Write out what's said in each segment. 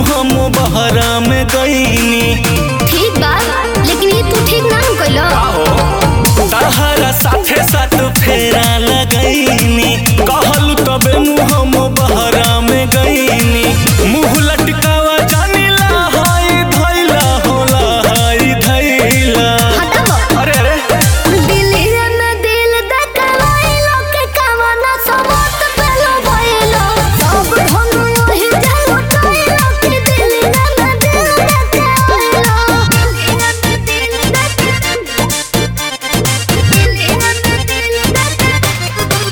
हम बहरा में गईनी ठीक बा लेकिन ये तू ठीक ना कइलो तहरा साथे साथ फेरा लगईनी कहलू तबे मुँह हम बहरा में गईनी मुँह लटकावा जानिला हाय धैला होला हाय धैला हटाओ अरे अरे दिलिया में दिल दकवाइलो के कावना सबत पेलो भइलो सब हम वही जानो कइलो के दिलिया में दिल दकवाइलो दिलिया में दिल दकवाइलो दिलिया में दिल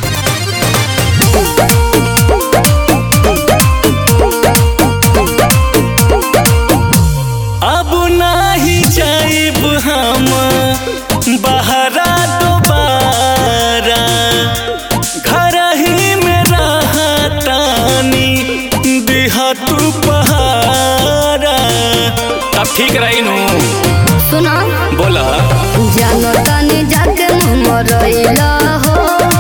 अब नाही जाइब हम बहरा दोबारा घर ही में रहतानी दिहा तू पहारा अब ठीक रही नू सुना बोला जानो तनी जाके मरइला हो